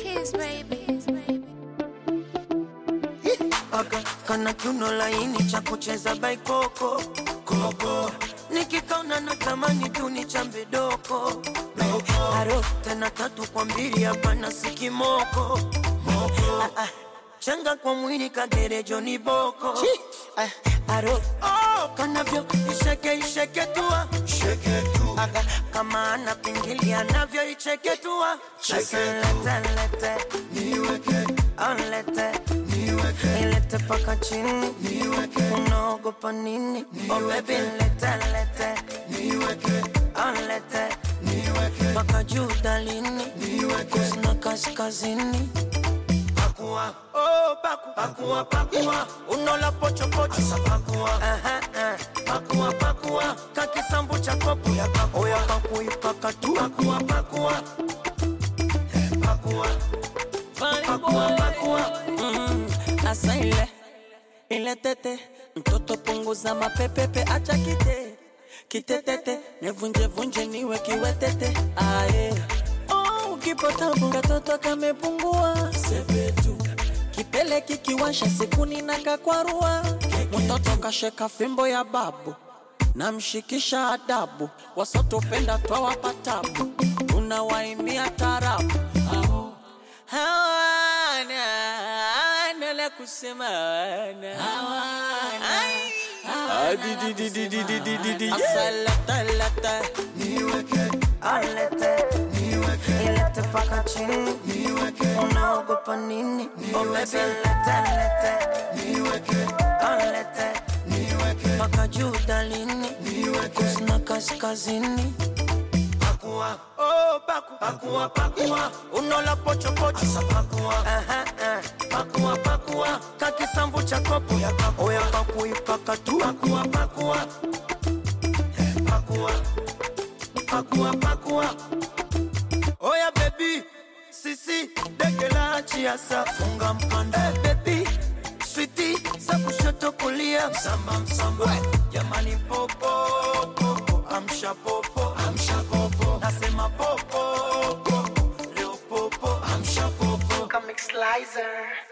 kiss, baby. Aka kana kiuno laini cha kucheza baikoko koko nikikaona natamani tu ni chambe doko aro tena tatu kwa mbili hapana sikimoko Ah, ah, changa kwa mwili kagerejo ni boko Ah, aro oh, kanavyo isheke isheke tua Aga, kama ana pingili anavyo icheke tua Sasa lete lete Oh, lete ilete paka chini unaogopa nini oh baby lete lete oh lete paka juu dalini kusina kaskazini pakua oh paku pakua pakua unola pocho pocho asa pakua aha eh. pakua pakua kakisambu cha kopo ya pakua oya paku ipaka tu pakua pakua Eh, pakua pakua pakua Mm, asa ile ile tete mtoto punguza mapepepe acha kite kitetete nevunje vunje niwe kiwetete aye oh, ukipata bunga toto kamepungua sepetu kipele kikiwasha sikuni na kakwarua mtoto kasheka fimbo ya babu namshikisha adabu wasotopenda twawapa tabu tunawaimbia tarabu Aho. hawana hawana la kusema hawana Ai. Adidididididididi. Asalatala. alete ilete paka chini unaogopa nini oh baby lete lete alete paka juu dalini kusina kaskazini pakua oh paku pakua pakua unola pocho pocho asa pakua aha eh. pakua pakua kakisambu cha kopo ya pakua oya paku ipaka tu pakua pakua Eh, pakua pakua pakua oya bebi sisi dege la achiasa funga mkanda hey, bebi switi za kushoto kulia msamba msamba jamani popo popo amsha popo amsha popo nasema popo popo leo popo amsha popo Comic Slicer.